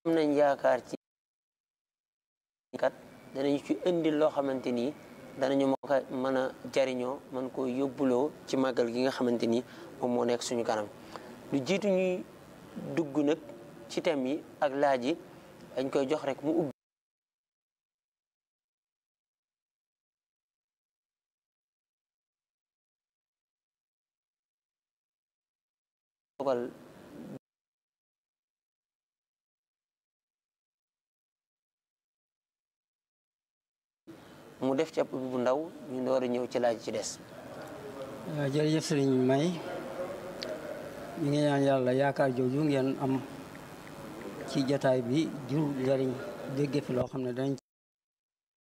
am nañ yaakaar ci kat danañu ci indi loo xamante ni danañu moo ko mën a jariñoo mën koo yóbbuloo ci màggal gi nga xamante ni moom moo nekk suñu kanam lu jiitu ñuy dugg nag ci thème yi ak laaj yi dañ koy jox rek mu ubbi dogal mu def ci ab ubbi bu ndaw ñu door a ñëw ci laaj ci des jërëjëf sëriñ May ñu ngi ñaan yàlla yaakaar jooju ngeen am ci jataay bi jur njariñ dégg fi loo xam ne dañ